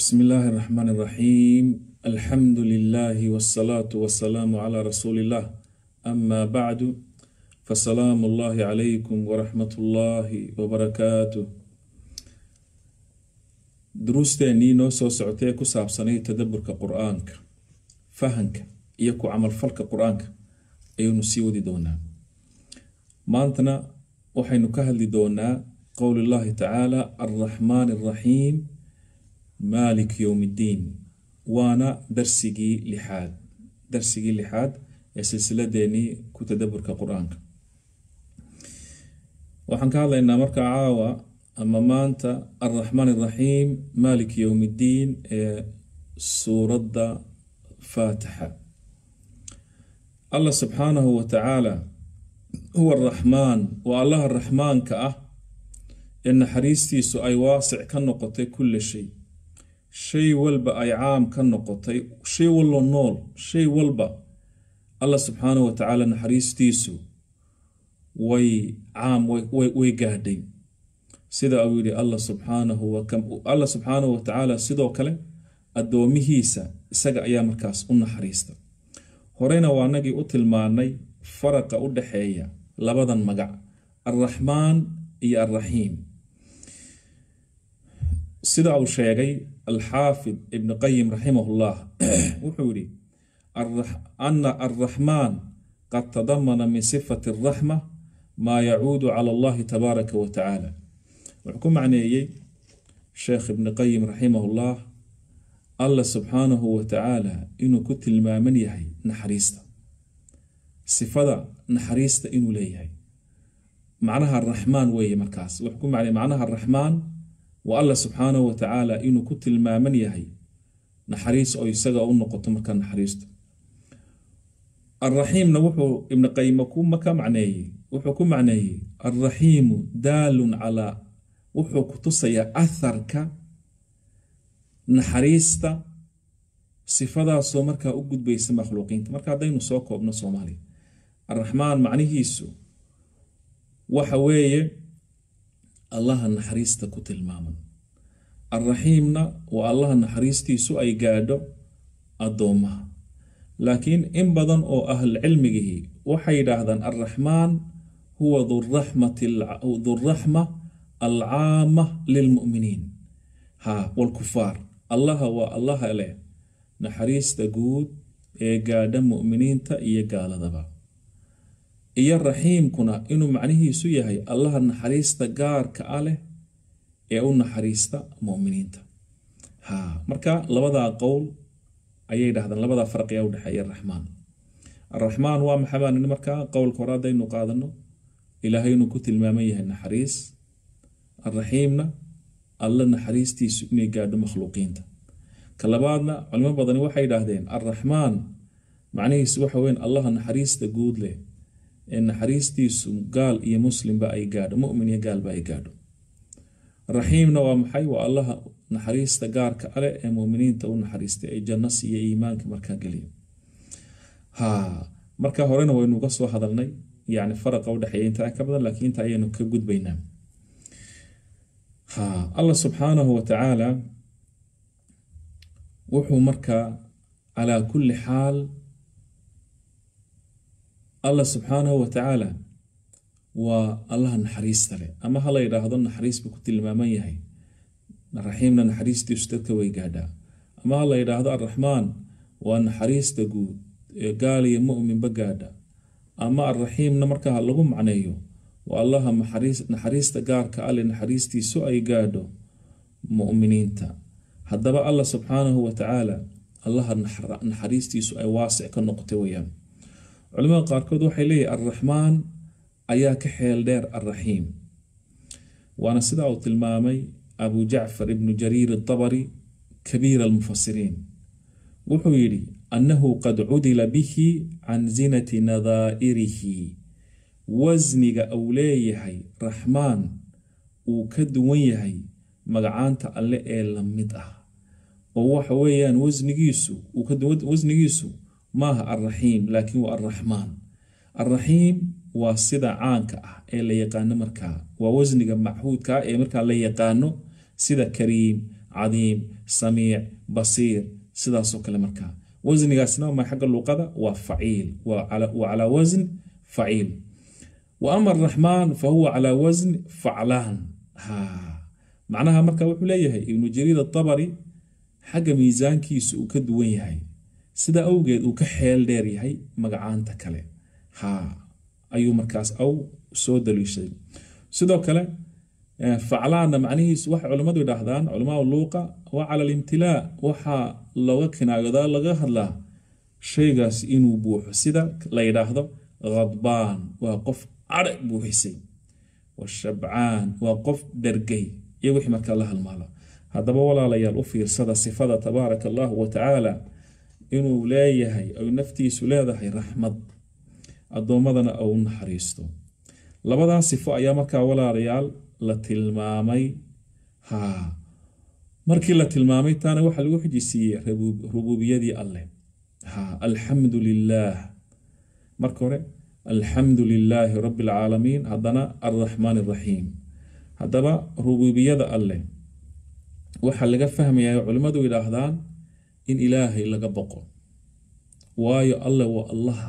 بسم الله الرحمن الرحيم الحمد لله والصلاة والسلام على رسول الله أما بعد فسلام الله عليكم ورحمة الله وبركاته duruusteennii noo soo socotay ee ku saabsanay tadaburka qur-aanka fahanka iyo ku camalfalka qur-aanka ayaynu sii wadi doonaa maantana waxaynu ka hadli doonaa qowli llahi tacaala alraxmaan alraxiim maalik yowm ddiin waana darsigii lixaad darsigii lixaad ee silsiladeenii ku tadaburka qur-aanka waxaan ka hadlaynaa markaa caawa ama maanta alraxmaan alraxiim maalik yowm ddiin ee suuradda faatixa allah subxaanahu wa tacaala huwa araxmaan waa allaha raxmaanka ah ee naxariistiisu ay waasic ka noqotay kulla shay shay walba ay caam ka noqotay shay wallo nool shay walba allah subxaanahu wa tacaala naxariistiisu way caam way gaadhay sida uu yihi alla subxaanahu alla subxaanahu wa tacaala sidoo kale addoomihiisa isaga ayaa markaas u naxariista horeyna waa nagii u tilmaanay faraqa u dhaxeeya labadan magac alraxmaan iyo alraxiim sida uu sheegay alxaafid ibn qayim raximahullah wuxuu yihi ana alraxmaan qad tadamana min sifati alraxma maa yacuudu cala allahi tabaaraka wa tacaala wuxuu ku macneeyey sheekh ibni qayim raximahullah allah subxaanahu wa tacaala inuu ku tilmaaman yahay naxariista sifada naxariista inuu leeyahay macnaha araxmaan weeye markaas wuxuu ku macnay macnaha araxmaan waa allah subxaanahu wa tacaala inuu ku tilmaaman yahay naxariis oo isaga u noqoto markaa naxariistu alraxiimna wuxuu ibni qayima ka macneeyey wuxuu ku macneeyey alraxiimu daalun calaa wuxuu ku tusayaa atharka naxariista sifadaasoo markaa u gudbaysa makhluuqiinta marka haddaynu soo koobno soomaaliya alraxmaan macnihiisu waxa weeye allaha naxariista ku tilmaaman alraxiimna waa allaha naxariistiisu ay gaadho addoommaha laakiin in badan oo ahlcilmigihii waxay yidhaahdaan alraxmaan huwa duraxma alcaama lilmuminiin ha walkufaar allaha waa allaha leh naxariista guud ee gaadha muminiinta iyo gaaladaba iyo raxiimkuna inuu macnihiisu yahay allaha naxariista gaarka a leh ee u naxariista muminiinta ha marka labadaa qowl ayay dhahdaan labadaa farqi ee udhexeeya araxmaan araxmaan waa maxabaanini markaa qowlka hore haddaynu qaadano ilaahay inuu ku tilmaaman yahay naxariis alraxiimna alla naxariistiisu inay gaadho makhluuqiinta ka labaadna culimo badani waxay idhaahdeen alraxmaan macnihiisu waxa weyn allaha naxariista guud leh ee naxariistiisu gaal iyo muslimba ay gaadho mumin iyo gaalba ay gaadho raxiimna waa maxay waa allaha naxariista gaarka ale ee muminiinta u naxariistay ee janno siiya iimaanka markaa geliya ha marka horena waynuga soo hadalnay yani faraqa udhexeeya intaa ka badan laakiin inta ayaynu ka gudbaynaa ha allah subxaanahu wa tacaala wuxuu markaa calaa kulli xaal allah subxaanahu wa tacaala waa allaha naxariista leh ama ha la yidhaahdo naxariis buu ku tilmaaman yahay raxiimna naxariistiisu dadka way gaadhaa ama ha la yidhaahdo alraxmaan waa naxariista guud ee gaal iyo muminba gaadha ama alraxiimna markaa lagu macneeyo waa allaha naxariista gaarka ale naxariistiisu ay gaadho muminiinta haddaba allah subxaanahu wa tacaala allaha naxariistiisu ay waasic ka noqotay weyaan culimada qaarkood waxay leeyihin alraxmaan ayaa ka xeel dheer alraxiim waana sida uu tilmaamay abu jacfar ibnu jariir adabari kabiir almufasiriin wuxuu yidhi annahu qad cudila bihi can zinati nadaa'irihi wasniga uu leeyahay raxmaan uu ka duwan yahay magacaanta alle ee la mid ah oo waxa weeyaan wasnigiisu wasnigiisu maaha alraxiim laakiin waa alraxmaan alraxiim waa sida caanka ah ee la yaqaano markaa waa wasniga machuudka ah ee markaa la yaqaano sida kariim cadiim samiic basiir sidaasoo kale markaa wasnigaasna ma xagga luqada waa faciil waa calaa wasn faciil wa ama araxmaan fa huwa calaa wasn faclaan ha macnaha marka wuxuu leeyahay ibnu jariir atabari xagga miisaankiisu uu ka duwan yahay sida awgeed uu ka xeel dheer yahay magacaanta kale ha ayuu markaas aw soo daliishaday sidoo kale faclaanna macnihiisu waxay culimmadu yidhaahdaan culamaa luuqa waa cala alimtilaa waxaa looga kinaayodaa laga hadlaa shaygaas inuu buuxo sida la yidhaahdo khadbaan waa qof cadhe buuxisay washabcaan waa qof dhergay iyo wixii markaa la halmaala haddaba walaalayaal u fiirsada sifada tabaaraka allahu wa tacaala inuu leeyahay ay naftiisu leedahay raxmad addoommadana ou naxariisto labadaa sifo ayaa markaa walaalayaal la tilmaamay ha markii la tilmaamay taana waxaa lagu xijisiiyey rubuubiyadii alleh ha alxamdu lilaah marka hore alxamdu lilaahi rabbi alcaalamiin haddana alraxmaan araxiim haddaba rubuubiyada alleh waxaa laga fahmayaa culimmadu yidhaahdaan in ilaahay laga boqo waayo alleh waa allaha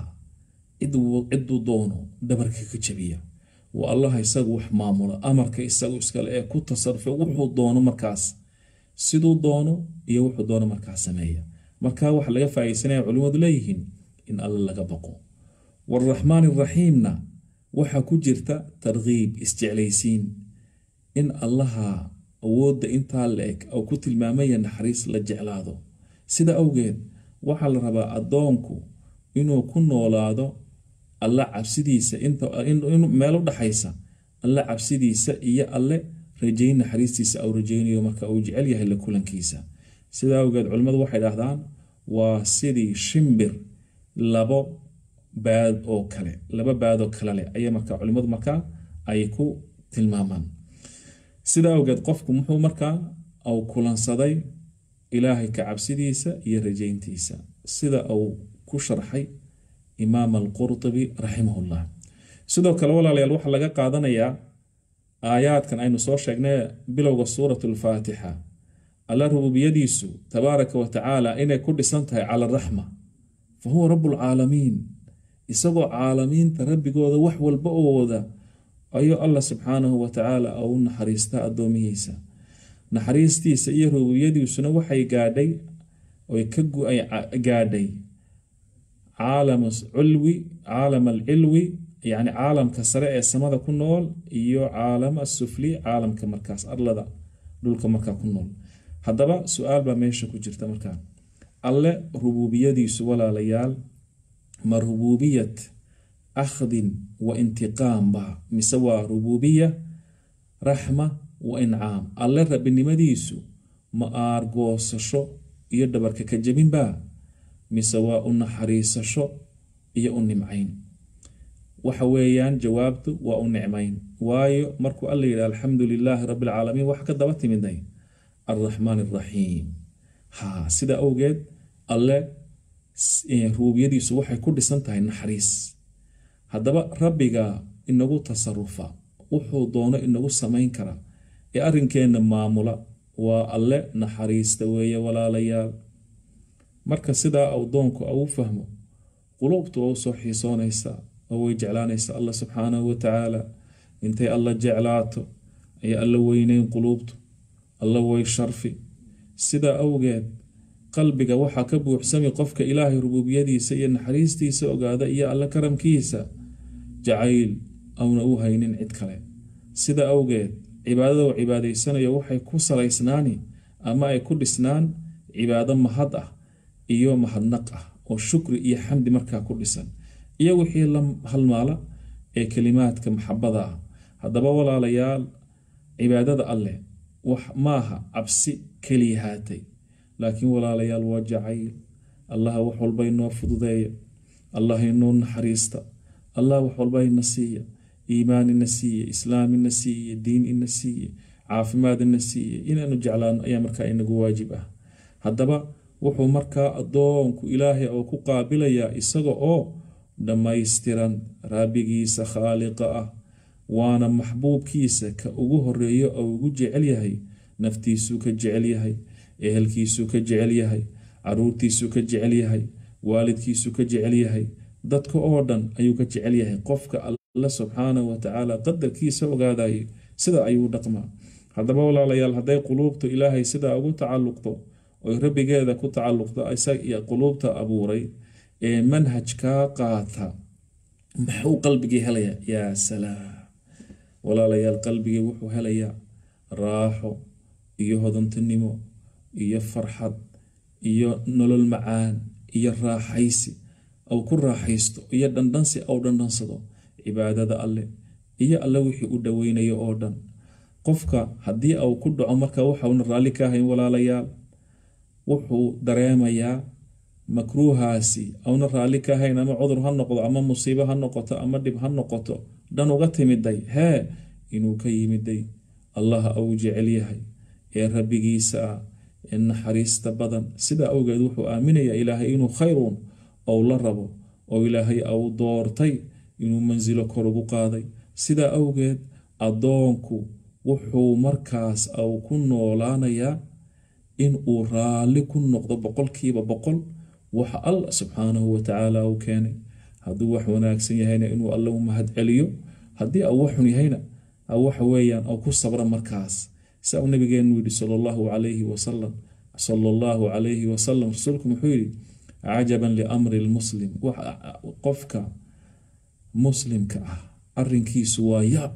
ciduu doono dhabarka ka jabiya waa allaha isagu wax maamula amarka isagu iskale ee ku tasarufa wuxuu doono markaas siduu doono iyo wuxuu doono markaas sameeya marka waxaa laga faaiidsanaya culimmadu leeyihiin in alle laga boqo waraxmaan iraxiimna waxaa ku jirta tarkiib isjeclaysiin in allaha awoodda intaa la-eg ou ku tilmaamaya naxariis la jeclaado sida awgeed waxaa la rabaa addoonku inuu ku noolaado alla cabsidiisa meel u dhaxaysa alle cabsidiisa iyo alle rajayn naxariistiisa au rajaynayo marka uu jecel yahay la kulankiisa sida awgeed culimmadu waxay dhahdaan waa sidii shimbir labo baad oo kale laba baadoo kale leh ayay markaa culimmadu markaa ay ku tilmaamaan sida awgeed qofku muxuu markaa au kulansaday ilaahay ka cabsidiisa iyo rajayntiisa sida uu ku sharxay imaam alqurtubi raximahullah sidoo kale walaalayaal waxaa laga qaadanayaa aayaadkan aynu soo sheegnay bilowga suurat alfaatixa alla rububiyadiisu tabaaraka wa tacaala inay ku dhisan tahay cala araxma fa huwa rabbulcaalamiin isagoo caalamiinta rabbigooda wax walba oo wada ayuu allah subxaanahu wa tacaala u naxariistaa addoomihiisa naxariistiisa iyo rububiyadiisuna waxay gaadhay oy ka gaadhay caalam culwi caalam alcilwi yacni caalamka sare ee samada ku nool iyo caalam asufli caalamka markaas arlada dhulka markaa ku nool haddaba su-aal baa meesha ku jirta markaa alle rubuubiyadiisu walaalayaal ma rubuubiyat akhdin wa intiqaam ba mise waa rubuubiya raxma wa incaam alle rabbinimadiisu ma aargoosasho iyo dhabarka ka jabinba mise waa u naxariisasho iyo u nimcayn waxa weeyaan jawaabtu waa u nicmayn waayo markuu alla yidhi alxamdu lilaahi rabbi alcaalamiin waxa ka daba timiday alraxmaan alraxiim ha sida awgeed alle ruubiyadiisu waxay ku dhisan tahay naxariis haddaba rabbiga inagu tasarufa wuxuu doono inagu samayn kara ee arrinkeenna maamula waa alle naxariista weeye walaalayaal marka sidaa awdoonku au fahmo quluubtu waa usoo xiisoonaysaa oo way jeclaanaysaa allah subxaanahu wa tacaala intay alla jeclaato ayay alla weyneyn quluubtu alla way sharfi sidaa awgeed qalbiga waxaa ka buuxsami qofka ilaahay rubuubiyadiisa iyo naxariistiisa ogaada iyo alla karamkiisa jacayl auna u haynin cid kale sida awgeed cibaadada uu cibaadaysanayo waxay ku salaysnaani ama ay ku dhisnaan cibaado mahad ah iyo mahadnaq ah oo shukri iyo xamdi markaa ku dhisan iyo wixii la halmaala ee kelimaadka maxabada ah haddaba walaalayaal cibaadada alleh wax maaha cabsi keliya haatay laakiin walaalayaal waa jacayl allah wax walba inoo fududeeya allah inoo naxariista allah wax walba ina siiya iimaan ina siiye islaam ina siiye diin ina siiye caafimaad ina siiye inaanu jeclaano ayaa markaa inagu waajib ah haddaba wuxuu markaa addoonku ilaahay oo ku qaabilayaa isaga oo dhammaystiran rabbigiisa khaaliqa ah waana maxbuubkiisa ka ugu horeeyo oo ugu jecel yahay naftiisuu ka jecel yahay ehelkiisuu ka jecel yahay caruurtiisuu ka jecel yahay waalidkiisuu ka jecel yahay dadka oo dhan ayuu ka jecel yahay qofka alla subxaanahu watacaala qadarkiisa ogaadayo sida ayuu dhaqmaa haddaba walaalayaal hadday quluubtu ilaahay sidaa ugu tacalluqdo oy rabbigeeda ku tacalluqdo isaga quluubta abuuray ee manhajkaa qaata maxuu qalbigii helayaa yaa salaam walaalayaal qalbigii wuxuu helayaa raaxo iyo hodantinimo iyo farxad iyo nolol macaan iyo raaxaysi au ku raaxaysto iyo dhandhansi au dhandhansado cibaadada alle iyo alle wixii u dhoweynayo oo dhan qofka haddii au ku dhaco marka waxauna raalli ka ahayn walaalayaal wuxuu dareemayaa makruuhaasi auna raalli ka ahayn ama cudur ha noqdo ama musiibo ha noqoto ama dhib ha noqoto dhan uga timiday hee inuu ka yimiday allaha au jecel yahay ee rabbigiisa ah ee naxariista badan sidaa awgeed wuxuu aaminayaa ilaahay inuu khayruun ou la rabo oo ilaahay au doortay inuu mansilo kor ugu qaaday sidaa awgeed addoonku wuxuu markaas au ku noolaanayaa in uu raalli ku noqdo boqolkiiba boqol waxa alla subxaanahu watacaala uu keenay hadduu wax wanaagsan yahayna inuu alle u mahad celiyo haddii au waxxun yahayna waxa weeyaan au ku sabra markaas saa uu nabigeenu yidhi sala allahu calayhi wasalam sala allahu calayhi wasalam rasuulku muxuu yidhi cajaban liamri lmuslim qofka muslimka ah arinkiisu waa yaab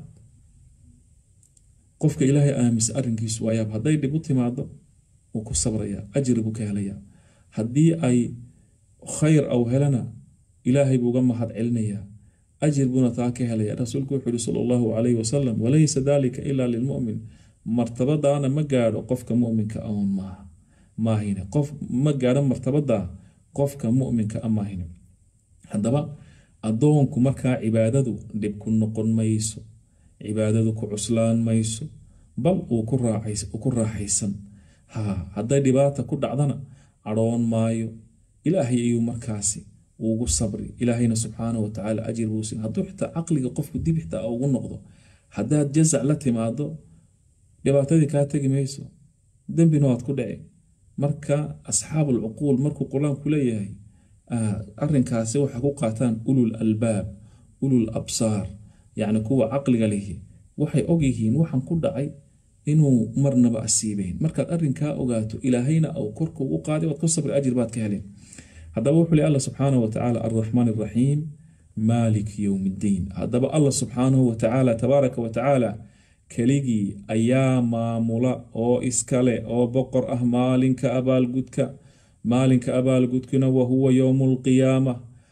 qofka ilaahay aaminsan arrinkiisu waa yaab hadday dhib u timaado wuu ku sabrayaa ajri buu ka helayaa haddii ay khayr au helana ilaahay buu uga mahad celinayaa ajir buuna taa ka helaya rasuulku wuxuu yihi sala allahu calayhi wasalam walaysa dalika ilaa lilmu'min martabadaana ma gaadho qofka mu'minka oon maaha maahine qof ma gaadho martabadaa qofka mu'minka a maahine haddaba addoonku markaa cibaadadu dhib ku noqon mayso cibaadadu ku cuslaan mayso bal uu ku raaxaysan ha hadday dhibaata ku dhacdana cadhoon maayo ilaahay ayuu markaasi ugu sabri ilaahayna subxaanahu watacaala ajir buu siin hadduu xitaa caqliga qofku dib xitaa ugu noqdo haddaad jazac la timaado dhibaatadii kaa tegi mayso dembina waad ku dhici marka asxaabul cuquul markuu qur-aanku leeyahay arinkaasi waxaa ku qaataan ulul albaab ulul absaar yacni kuwa caqliga lihi waxay ogyihiin waxaan ku dhacay inuu marnaba asiibeyn markaad arinkaa ogaato ilaahayna au korka ugu qaaday waad ku sabri ajir baad ka heleen haddaba wuxuu li alla subxaanahu watacaala alraxmaan araxiim maalik yowm ddiin haddaba allah subxaanahu watacaala tabaaraka watacaala keligii ayaa maamula oo iskale oo boqor ah maalinka abaalgudka maalinka abaalgudkuna wahuwa yowmu lqiyaama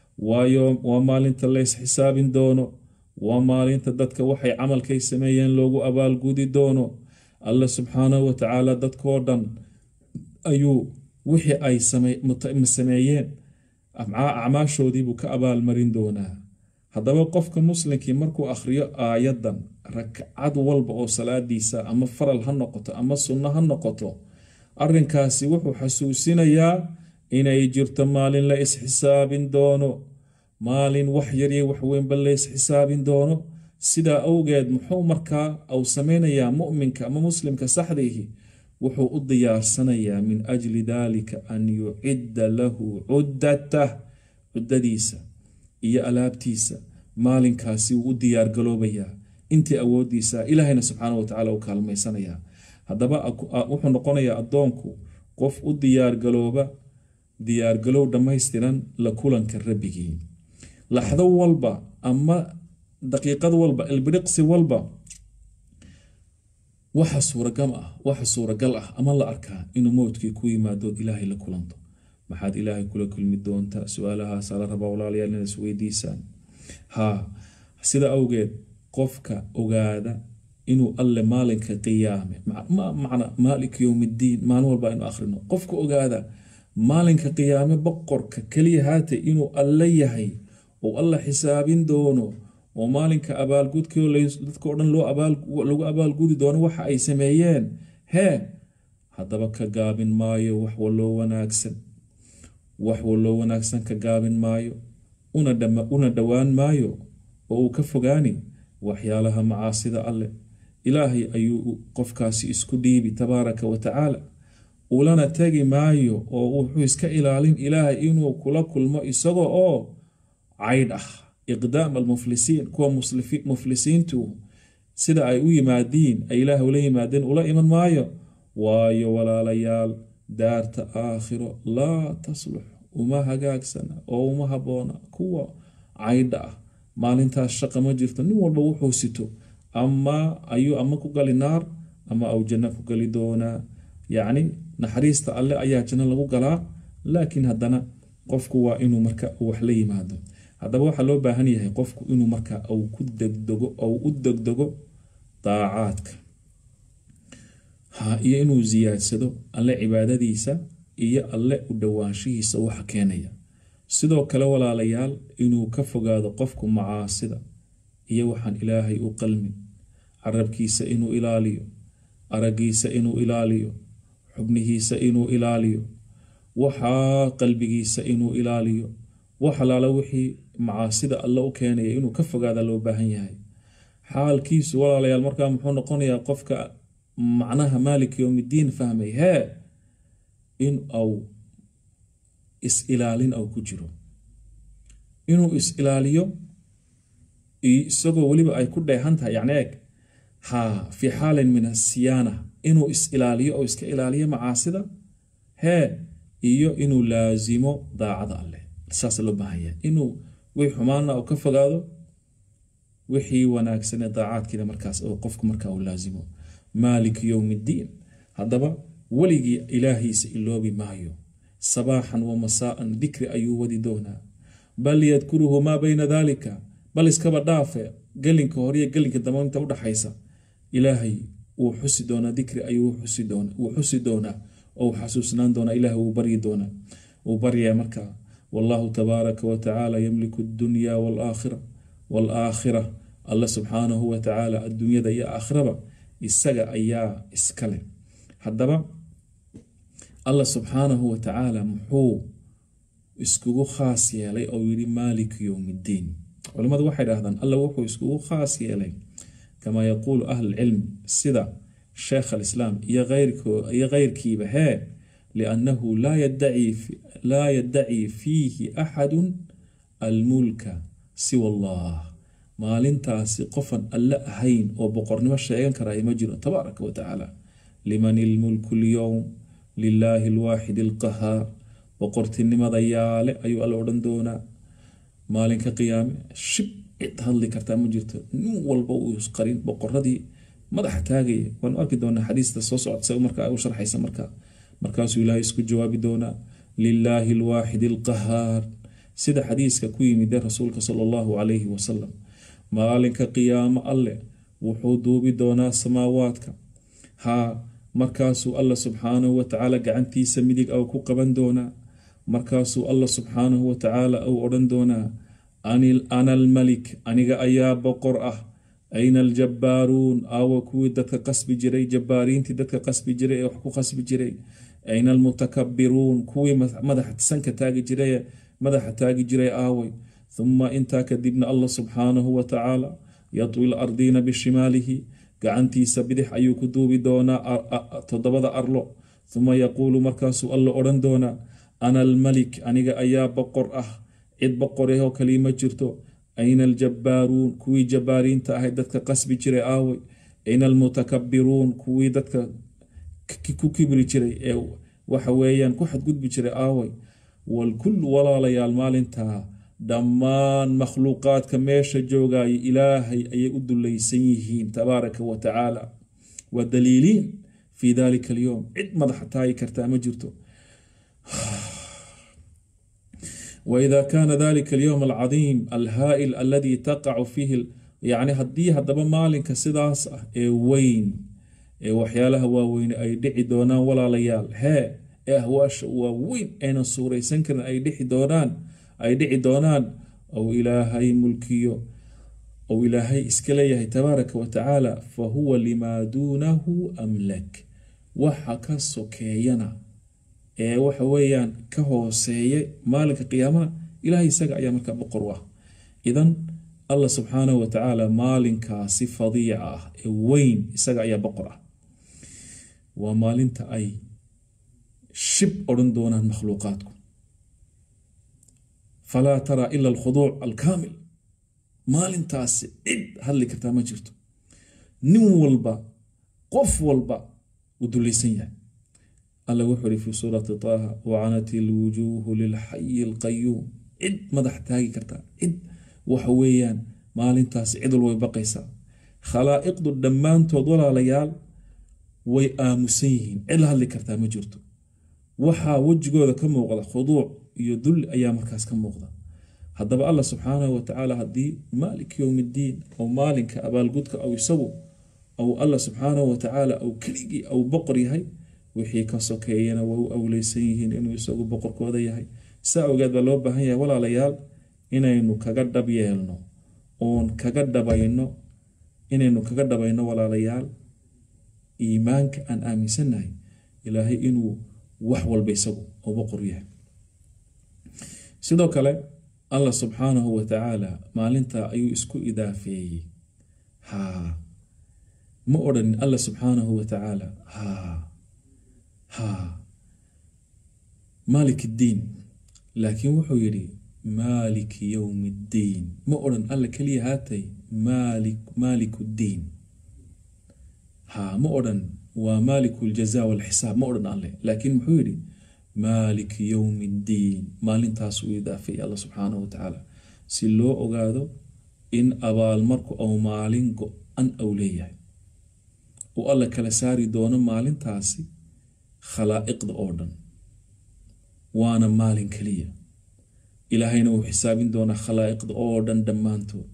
waa maalinta lays xisaabin doono waa maalinta dadka waxay camalkay sameeyeen loogu abaalgudi doono alla subxaanahu watacaala dadkoo dhan ayuu wixii ay sameeyeen acmaashoodiibuu ka abaalmarin doonaa haddaba qofka muslimkii markuu akhriyo aayadan rakcad walba oo salaadiisa ama faral ha noqoto ama sunno ha noqoto arinkaasi wuxuu xasuusinayaa inay jirto maalin la isxisaabin doono maalin wax yaryo waxweynba la isxisaabin doono sidaa awgeed muxuu markaa au sameynayaa muminka ama muslimka saxdiihi wuxuu u diyaarsanayaa min ajli dalika an yucidda lahu cuddatah cuddadiisa iyo alaabtiisa maalinkaasi wuu u diyaargaloobayaa intii awoodiisa ilaahayna subxaana watacaala u kaalmaysanayaa haddaba wuxuu noqonayaa addoonku qof u diyaargalooba diyaargalow dhammaystiran la kulanka rabbigii laxdo walba ama daqiiqad walba ilbiriqsi walba waxa suuragal ah waxa suuragal ah ama la arkaa inuu mowdkii ku yimaadood ilaahay la kulanto maxaad ilaahay kula kulmi doontaa su-aalahaasaa la rabaa walaalayaal inaad isweydiisaan haa sida awgeed qofka ogaada inuu alle maalinka qiyaame macna maalik yowmiddiin maalin walba inu akhrino qofka ogaada maalinka qiyaame boqorka keliya haate inuu alle yahay oo alla xisaabin doono oo maalinka abaalgudkio dadkao dhan lagu abaalgudi doono waxa ay sameeyeen hee haddaba ka gaabin maayo wax waloo wanaagsan wax waloo wanaagsan ka gaabin maayo una dhowaan maayo oo uu ka fogaani waxyaalaha macaasida alleh ilaahay ayuu qofkaasi isku dhiibi tabaaraka wa tacaala ulana tegi maayo oo wuxuu iska ilaalin ilaahay inuu kula kulmo isagoo oo caydh ah iqdaam almuflisiin kuwa muflisiintu sida ay u yimaadiin ay ilaahay ula yimaadeen ula iman maayo waayo walaalayaal daarta aakhiro laa taslux uma hagaagsana oo uma habboona kuwa caydha ah maalintaas shaqa ma jirto nin walba wuxuu sito ama ayuu ama ku gali naar ama au janno ku gali doonaa yacni naxariista alle ayaa janno lagu galaa laakiin haddana qofku waa inuu marka wax la yimaado haddaba waxaa loo baahan yahay qofku inuu marka au ku degdego ou u degdego daacaadka ha iyo inuu ziyaadsado alle cibaadadiisa iyo alle u dhowaanshihiisa waxa keenaya sidoo kale walaalayaal inuu ka fogaado qofku macaasida iyo waxaan ilaahay u qalmin carabkiisa inuu ilaaliyo aragiisa inuu ilaaliyo xubnihiisa inuu ilaaliyo waxaa qalbigiisa inuu ilaaliyo wax alaala wixii macaasida alle u keenaya inuu ka fogaada loo baahan yahay xaalkiisu walaalayaal markaa muxuu noqonayaa qofka macnaha maalik yowmiddiin fahmay hee in au is-ilaalin au ku jiro inuu is-ilaaliyo isagoo weliba ay ku dheehan tahay yacni eeg haa fii xaalin min asiyaana inuu is-ilaaliyo oo iska ilaaliyo macaasida hee iyo inuu laasimo daacada alleh saasa loo baahan yahay inuu wixii xumaana uu ka fogaado wixii wanaagsanee daacaadkiina markaas oo qofku markaa uu laasimo maalik yowmiddiin haddaba weligii ilaahiisa iloobi maayo sabaaxan wa masaa'an dikri ayuu wadi doonaa bal yadkuruhu maa bayna daalika bal iskaba dhaafe gelinka horiyo gelinka dambe inta udhaxaysa ilaahay wuu xusi doonaa dikri ayuu wuu xusi doonaa oo uu xasuusnaan doonaa ilaahay wuu baryi doonaa wuu baryaa markaa wallahu tabaaraka wa tacaala yamliku addunya waalaakhira waalaakhira alla subxaanahu wa tacaala adduunyada iyo aakhiraba isaga ayaa iskale haddaba allah subxaanahu wa tacaala muxuu iskugu khaas yeelay oo yidhi maaliku yowmiddiin culimmadu waxay dhahdaan alla wuxuu iskugu khaas yeelay kamaa yaquulu ahlulcilm sida sheekh alislaam iyo iyo keyrkiiba hee liannahu laa yaddaci fiihi axadun almulka siwa allah maalintaasi qofan alle ahayn oo boqornimo sheegan karaya ma jiro tabaaraka wa tacaala liman ilmulku lyowm lilaahi alwaaxid alqahaar boqortinimada yaale ayuu alla odhan doonaa maalinka qiyaame shib cid hadli kartaa ma jirto nin walba uu isqarin boqoradii madaxa taagaya waanu arki doonaa xadiista soo socota markaa u sharxaysa markaa markaasuu ilaahay isku jawaabi doonaa lilaahi alwaaxid alqahaar sida xadiiska ku yimide rasuulka sala allahu calayhi wasalam maalinka qiyaamo alleh wuxuu duubi doonaa samaawaadka haa markaasuu alla subxaanahu watacaala gacantiisa midig au ku qaban doonaa markaasuu alla subxaanahu watacaala uu odhan doonaa ana almalik aniga ayaa boqor ah ayna aljabbaaruun aawa kuwii dadka qasbi jiray jabbaariintii dadka qasbi jiray ee wax ku qasbi jiray ayna almutakabbiruun kuwii madaxa sanka taagi jiray madaxa taagi jiray aaway huma intaa kadibna allah subxaanahu watacaala yatwi lardiina bishimaalihi gacantiisa bidix ayuu ku duubi doonaa toddobada arlo huma yaquulu markaasuu alla odhan doonaa ana almalik aniga ayaa boqor ah cid boqorahoo kalii ma jirto ayna aljabbaaruun kuwii jabbaariinta ahay dadka qasbi jiray aaway ayna almutakabbiruun kuwii dadka ku kibri jiray ee waxa weeyaan ku xadgudbi jiray aaway walkullu walaalayaal maalintaa dhammaan makhluuqaadka meesha joogaya ilaahay ayay u dulaysan yihiin tabaaraka wa tacaala waa daliiliin fii dalika alyowm cid madaxa taagi kartaa ma jirto waida kaana dalika alyowm alcadiim alhaa'il aladii taqacu fiihi yacni haddii haddaba maalinka sidaas ah ee weyn ee waxyaalaha waaweyne ay dhici doonaan walaalayaal hee ee ahwaasha waaweyn aynan suuraysan karin ay dhici doonaan ay dhici doonaan ou ilaahay mulkiyo ou ilaahay iska leeyahay tabaaraka wa tacaala fa huwa limaa duunahu amlak waxa ka sokeeyana ee waxa weeyaan ka hooseeya maalinka qiyaamana ilaahay isaga ayaa markaa boqor u ah idan allah subxaanahu wa tacaala maalinkaasi fadiica ah ee weyn isaga ayaa boqor ah waa maalinta ay shib odhan doonaan makhluuqaadku falaa taraa ila alkhuduuc alkaamil maalintaasi cid hadli kartaa ma jirto nin walba qof walba uu dulaysan yahay alla wuxuu ihi fi suurati taaha wacanat ilwujuuhu lilxayi alqayuum cid madax taagi kartaa cid waxa weeyaan maalintaasi cid walba way baqaysaa khalaa'iqdu dhammaantood walaalayaal way aamusan yihiin cid la hadli kartaa ma jirto waxaa wejigooda ka muuqda khuduuc iyo dulli ayaa markaas ka muuqda haddaba allah subxaanahu wa tacaala haddii maalik yowm iddiin oo maalinka abaalgudka aw isagu aw allah subxaanahu wa tacaala aw keligii aw boqor yahay wixii ka sokeeyana waa u awleysan yihiin inuu isagu boqorkooda yahay saa ogeed baa loo baahan yahay walaalayaal inaynu kaga dhab yeelno oon kaga dhabayno inaynu kaga dhabayno walaalayaal iimaanka aan aaminsannahay ilaahay inuu wax walba isagu oo boqor yahay sidoo kale allah subxaanahu wa tacaala maalinta ayuu isku idaafeeyey haa ma odhanin allah subxaanahu wa tacaala haa haa maalik iddiin laakiin wuxuu yidhi maaliki yowmi ddiin ma odhan alla keliya haatay maalik maaliku ddiin haa ma odhan waa maaliku ljaza walxisaab ma odhan alle laakiin muxuu yidhi maaliki yowmi ddiin maalintaas uu idaafay alla subxaanahu wa tacaala si loo ogaado in abaalmarku ou maalin go-an ou leeyahay uu alla kala saari doono maalintaasi khalaa'iqda oo dhan waana maalin keliya ilaahayna uu xisaabin doonaa khalaa'iqda oo dhan dhammaantood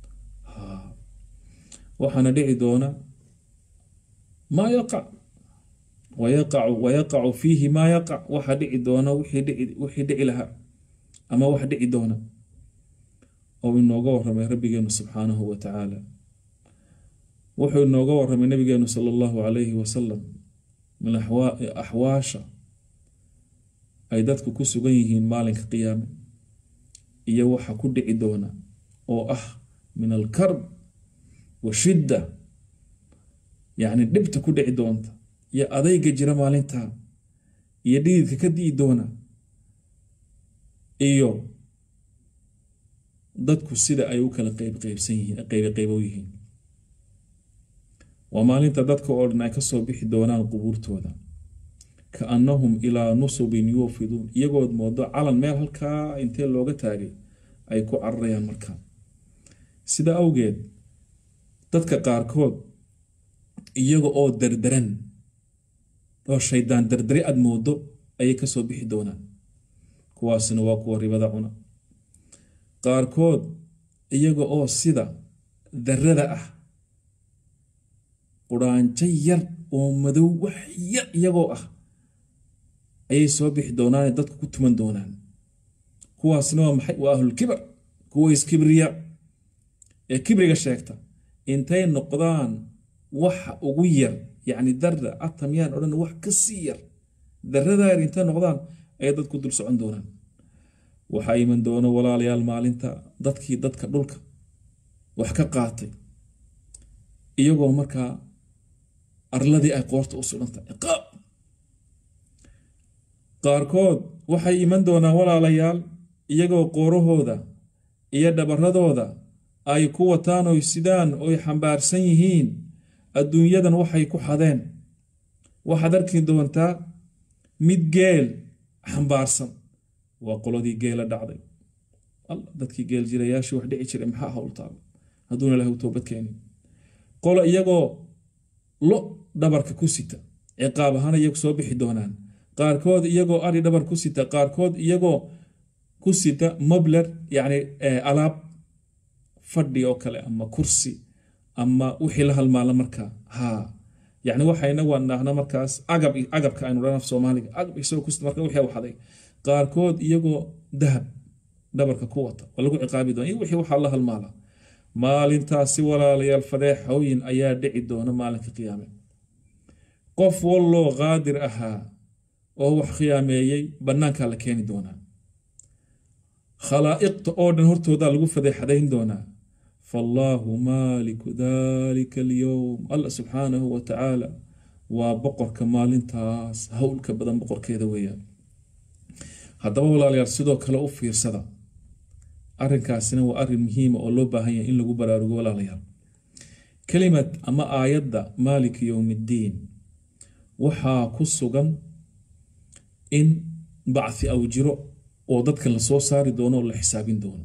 waxaana dhici doona maa yaqac wayaqacu wayaqacu fiihi maa yaqac waxa dhici doona wixii dhici lahaa ama wax dhici doona oo inooga waramay rabbigeenu subxaanahu wa tacaala wuxuu inooga waramay nabigeenu sala allahu calayhi wasalam min axwaasha ay dadku ku sugan yihiin maalinka qiyaame iyo waxa ku dhici doona oo ah min alkarb wa shidda yacni dhibta ku dhici doonta iyo adayga jira maalintaa iyo dhididka ka di'i doona iyo dadku sida ay u kala qeybqeybsan yihiin qeyboqeybow yihiin waa maalinta dadka oo dhan ay kasoo bixi doonaan qubuurtooda kaannahum ilaa nusubin yuufiduun iyagood moodo calan meel halkaa intee looga taagay ay ku cararayaan markaa sida awgeed dadka qaarkood iyaga oo dardaran oo shaydaan dardari aad moodo ayay kasoo bixi doonaan kuwaasina waa kuwa ribada cuna qaarkood iyaga oo sida darada ah quraanjo yar oo madow wax yar iyagoo ah ayay soo bixi doonaane dadku ku tuman doonaan kuwaasna waa maxay waa ahlulkibar kuwa iskibriya ee kibriga sheegta intay noqdaan waxa ugu yar yacni darda atamyaan odhan wax ka sii yar darada yar intay noqdaan ayay dadku dul socon doonaan waxaa iman doono walaalayaal maalinta dadkii dadka dhulka wax ka qaatay iyagoo markaa arladii ay qoorta u sudhantahay ciqaab qaarkood waxay iman doonaan walaalayaal iyagoo qoorahooda iyo dhabaradooda ay ku wataan oy sidaan oy xambaarsan yihiin adduunyadan waxay ku xadeen waxaad arki doontaa mid geel xambaarsan waa qoladii geela dhacday dadkii geel jirayaashii wax dhici jiray maxaa howltaaba hadduuna ilahay u toobad keenin qolo iyagoo lo dhabarka ku sita ciqaab ahaan iyagu soo bixi doonaan qaarkood iyagoo ari dhabar ku sita qaarkood iyagoo ku sita mobler yacni alaab fadhi oo kale ama kursi ama wixii la halmaala markaa haa yacni waxayna waan naahna markaas agab agabka aynu dhan af soomaaliga agab isagoo kusita marka wixii waxaday qaarkood iyagoo dahab dhabarka ku wata waa lagu ciqaabi doona iyo wixii waxaa la halmaala maalintaasi walaalayaal fadeexooyin ayaa dhici doona maalinka qiyaame qof walloo qaadir ahaa oo wax khiyaameeyey bannaankaa la keeni doonaa khalaa'iqta oo dhan hortoodaa lagu fadeexadayn doonaa fallaahu maaliku dalika alyowm alla subxaanahu wa tacaala waa boqorka maalintaas howlka badan boqorkeeda weeyaan haddaba walaalayaal sidoo kale u fiirsada arrinkaasina waa arrin muhiima oo loo baahan yahay in lagu baraarugo walaalayaal kelimad ama aayadda maaliki yowmiddiin waxaa ku sugan in bacthi aw jiro oo dadkan lasoo saari doono oo la xisaabin doono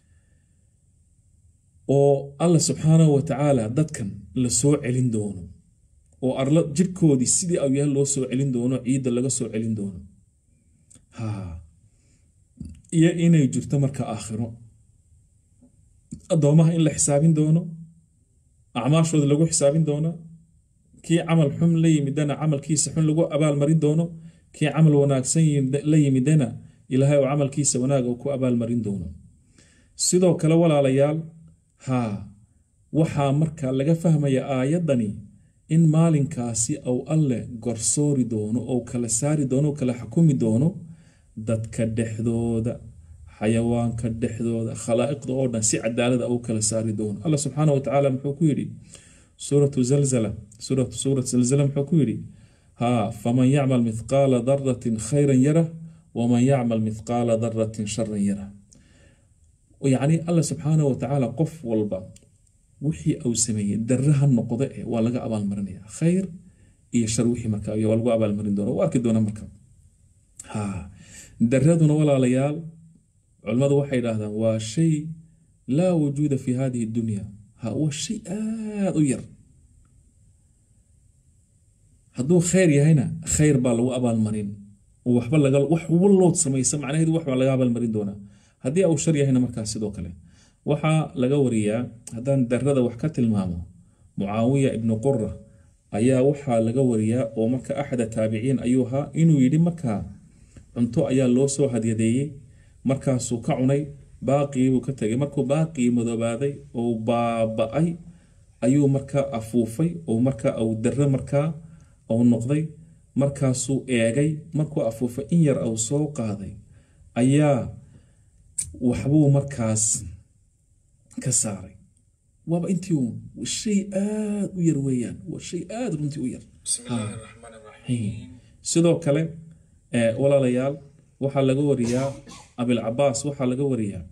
oo alla subxaanahu wa tacaala dadkan la soo celin doono oo arla jirkoodii sidii au yahay loo soo celin doono ciidda laga soo celin doono ha iyo inay jirto marka aakhiro addoomaha in la xisaabin doono acmaashooda lagu xisaabin doono kii camal xun la yimidana camalkiisa xun lagu abaalmarin doono kii camal wanaagsan la yimidana ilaahay oo camalkiisa wanaag uu ku abaalmarin doono sidoo kale walaalayaal haa waxaa marka laga fahmaya aayaddani in maalinkaasi ou alleh gorsoori doono ou kala saari doono o kala xukumi doono dadka dhexdooda xayawaanka dhexdooda khalaa'iqda oo dhan si cadaalada u kala saari doono alla subxaana wa tacaala muxuu ku yidhi suuratu zalzala suuratu suurat zalzala muxuu ku yidhi haa faman yacmal mithqaala daratin khayran yarah waman yacmal mithqaala daratin sharan yarah yacni alla subxaana wa tacaala qof walba wixii uu sameeyey daraha noqda ee waa laga abaalmarinaya khayr iyo shar wixii marka waa lagu abaalmarin doona u arki doona marka ha daraduna walaalayaal culimmadu waxay idhaahdaan waa shay laa wujuuda fi hadihi dunya ha waa shay aada u yar hadduu khayr yahayna khayr baa lagu abaalmarin oo waxba laga wax wallood samaysa macnaheedu wax baa laga abaalmarin doonaa haddii uu shar yahayna markaas sidoo kale waxaa laga wariyaa haddaan darada wax ka tilmaamo mucaawiya ibnu qura ayaa waxaa laga wariyaa oo marka axada taabiciin ayuu ahaa inuu yidhi markaa cunto ayaa loo soo hadyadeeyey markaasuu ka cunay baaqiibuu ka tegay markuu baaqii madoobaaday oo baaba-ay ayuu markaa afuufay oo markaa au dare markaa au noqday markaasuu eegay markuu afuufay in yar au soo qaaday ayaa waxbuu markaas ka saaray waaba intii uun shay aada u yar weeyaan waa shay aada runtii u yar sidoo kale walaalayaal waxaa laga wariyaa abilcabaas waxaa laga wariyaa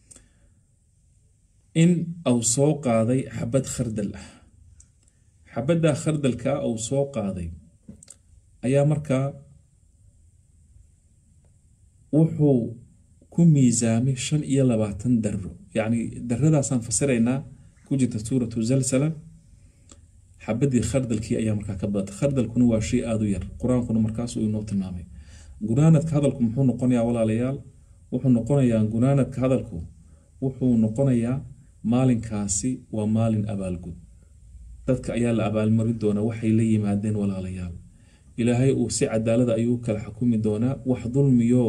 in au soo qaaday xabad khardal ah xabaddaa khardalkaa au soo qaaday ayaa markaa wuxuu ku miisaamay shan iyo labaatan daro yacni daradaasaan fasiraynaa ku jirta suuratu zalsala xabadii khardalkii ayaa markaa ka badatay khardalkuna waa shay aada u yar qur-aankuna markaasuu inoo tilmaamay gunaanadka hadalku muxuu noqonayaa walaalayaal wuxuu noqonayaa gunaanadka hadalku wuxuu noqonayaa maalinkaasi waa maalin abaalgud dadka ayaa la abaalmarin doonaa waxay la yimaadeen walaalayaal ilaahay uu si cadaalada ayuu kala xukumi doonaa wax dulmiyo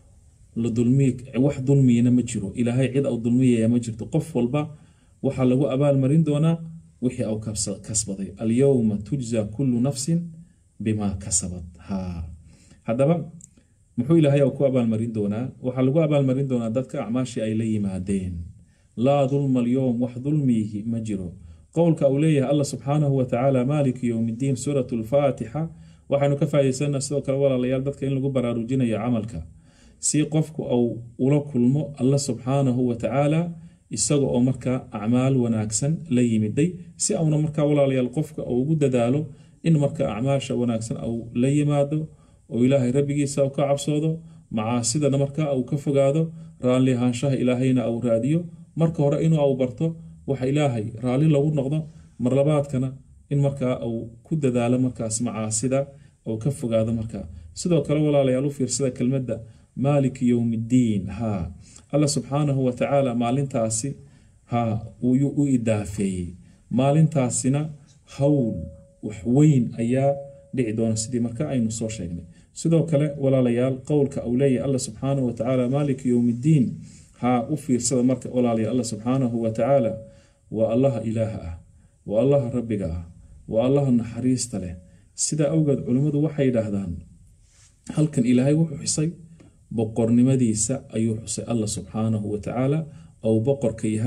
la dulmiy wax dulmiyana ma jiro ilaahay cid au dulmiyaya ma jirto qof walba waxaa lagu abaalmarin doonaa wixii au kasbaday alyowma tujza kullu nafsin bimaa kasabad ha haddaba muxuu ilaahay ku abaalmarin doonaa waxaa lagu abaalmarin doonaa dadka acmaashii ay la yimaadeen laa dulma alyowm wax dulmiyihi ma jiro qowlka uu leeyahay allah subxaanahu wa tacaala maaliki yowmiddiin suuratu lfaatixa waxaanu ka faaidaysanaa sidoo kale walaalayaal dadka in lagu baraarujinayo camalka si qofku au ula kulmo allah subxaanahu wa tacaala isaga oo markaa acmaal wanaagsan la yimiday si auna markaa walaalayaal qofka uu ugu dadaalo in marka acmaasha wanaagsan au la yimaado oo ilaahay rabbigiisa u ka cabsoodo macaasidana markaa uu ka fogaado raalli ahaanshaha ilaahayna au raadiyo marka hore inuu au barto waxa ilaahay raalli lagu noqdo marlabaadkana in markaa uu ku dadaalo markaas macaasida ou ka fogaado markaa sidoo kale walaalayaal u fiirsada kelmadda maaliki yowmiddiin haa alla subxaanahu wa tacaala maalintaasi haa uu u idaafeeyey maalintaasina hawl wax weyn ayaa dhici doona sidii marka aynu soo sheegnay sidoo kale walaalayaal qowlka uu leeyahay alla subxaanahu wa tacaala maaliki yowmiddiin haa u fiirsada marka walaalayaal alla subxaanahu wa tacaala waa allaha ilaaha ah waa allaha rabbiga ah waa allaha naxariista leh sidaa awgeed culimmadu waxay yidhaahdaan halkan ilaahay wuxuu xusay boqornimadiisa ayuu xusay allah subxaanahu wa tacaala ou boqorka yahay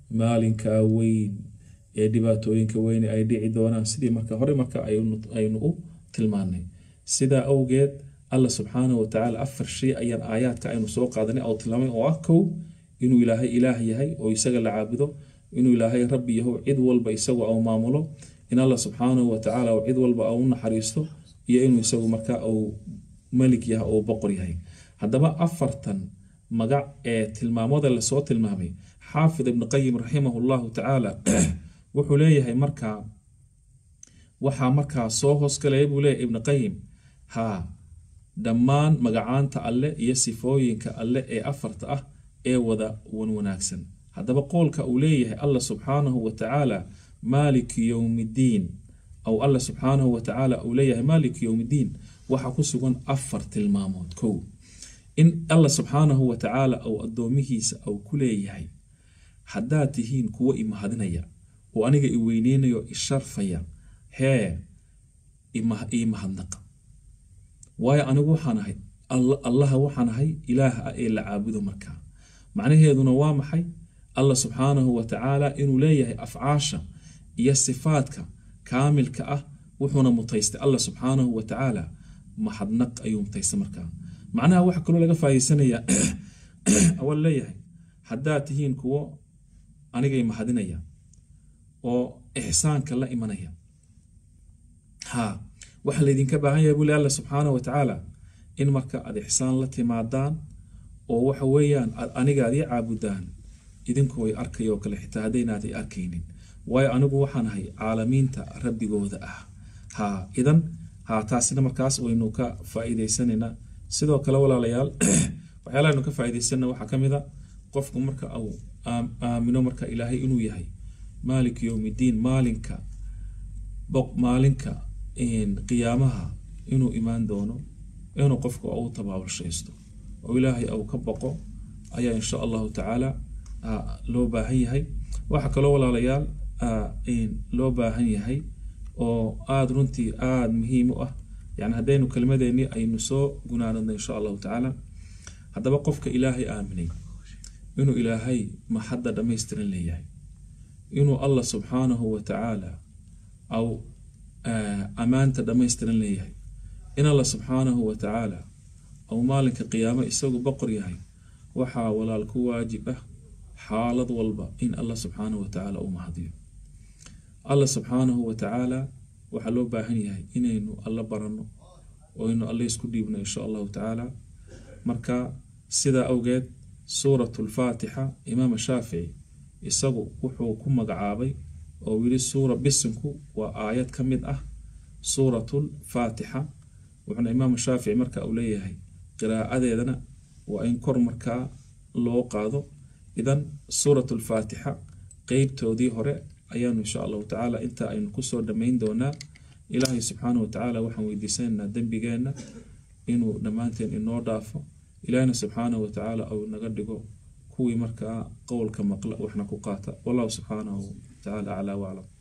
maalinkaa weyn ee dhibaatooyinka weyne ay dhici doonaan sidii marka hore marka aynu u tilmaanay sidaa awgeed alla subxaanahu watacaala afar shay ayaan aayaadka aynu soo qaadanay oo tilmaamay oo ah kow inuu ilaahay ilaah yahay oo isaga la caabudo inuu ilaahay rabbi yaho cid walba isagu au maamulo in alla subxaanahu watacaala cid walba au naxariisto iyo inuu isagu markaa uu malik yahay oo boqor yahay haddaba afartan magac ee tilmaamada lasoo tilmaamay xaafid ibn qayim raximah llahu tacaala wuxuu leeyahay markaa waxaa markaa soo hoosgalaya buu leeyahay ibn qayim haa dhammaan magacaanta alle iyo sifooyinka alle ee afarta ah ee wada wan wanaagsan haddaba qoolka uu leeyahay alla subxaanahu watacaala maaliki yowmiddiin aw alla subxaanahu watacaala uu leeyahay maaliki yowmiddiin waxaa ku sugan afar tilmaamood kow in alla subxaanahu watacaala ou addoomihiisa au ku leeyahay haddaad tihiin kuwo imahadinaya oo aniga i weyneynayo i sharfaya hee ii mahadnaqa waayo anigu waxaan ahay allaha waxaan ahay ilaaha ah ee la caabudo markaa macnaheeduna waa maxay alla subxaanahu watacaala inuu leeyahay afcaasha iyo sifaadka kaamilka ah wuxuuna mutaystay alla subxaanahu watacaala mahadnaq ayuu mutaystay markaa macnaha waxa kaloo laga faa'iidsanayaa awal leeyahay haddaad tihiin kuwo anigay mahadinaya oo ixsaanka la imanaya ha waxaa laydinka baahan yahay buli alla subxaana wa tacaala in marka aad ixsaan la timaadaan oo waxa weeyaan aad aniga aad ii caabudaan idinkoo ay arkaya oo kale xitaa haddaynaad i arkaynin waayo anigu waxaan ahay caalamiinta rabbigooda ah ha idan ha taasina markaas waynu ka faa'iidaysanaynaa sidoo kale walaalayaal waxyaalaha aynu ka faa'iidaysanna waxaa ka mid a qofku marka uu aamino marka ilaahay inuu yahay maalik yowmiddiin maalinka maalinka qiyaamaha inuu imaan doono inuu qofku u tabaabulshaysto oo ilaahay au ka boqo ayaa insha allahu tacaala loo baahan yahay waxaa kaloo walaalayaal loo baahan yahay oo aada runtii aada muhiim u ah yani haddaynu kelmadeennii aynu soo gunaanadno insha allahu tacaala haddaba qofka ilaahay aaminay inuu ilaahay maxadda dhammaystiran leeyahay inuu allah subxaanahu wa tacaala au ammaanta dhammaystiran leeyahay in allah subxaanahu wa tacaala au maalinka qiyaamo isagu boqor yahay waxaa walaal ku waajib ah xaalad walba in allah subxaanahu wa tacaala u mahadiyo allah subxaanahu wa tacaala waxaa loo baahan yahay inaynu alla baranno oo aynu alle isku dhiibno insha allahu tacaala marka sidaa awgeed suurat lfaatixa imaam shaafici isagu wuxuu ku magacaabay oo yiri suura bisinku waa aayad ka mid ah suuratul faatixa wuxuuna imaam shaafici marka uu leeyahay qiraa'adeedana waa in kor markaa loo qaado idan suurat lfaatixa qeybtoodii hore ayaanu insha allahu tacaala inta aynu kusoo dhammayn doonaa ilaahay subxaana wa tacaala waxaan weydiisanaynaa dembigeenna inuu dhammaanteen inoo dhaafo ilaahina subxaanahu wa tacaala au naga dhigo kuwii markaa qowlka maqla waxna ku qaata wallahu subxaanahu tacaala aclaa waclam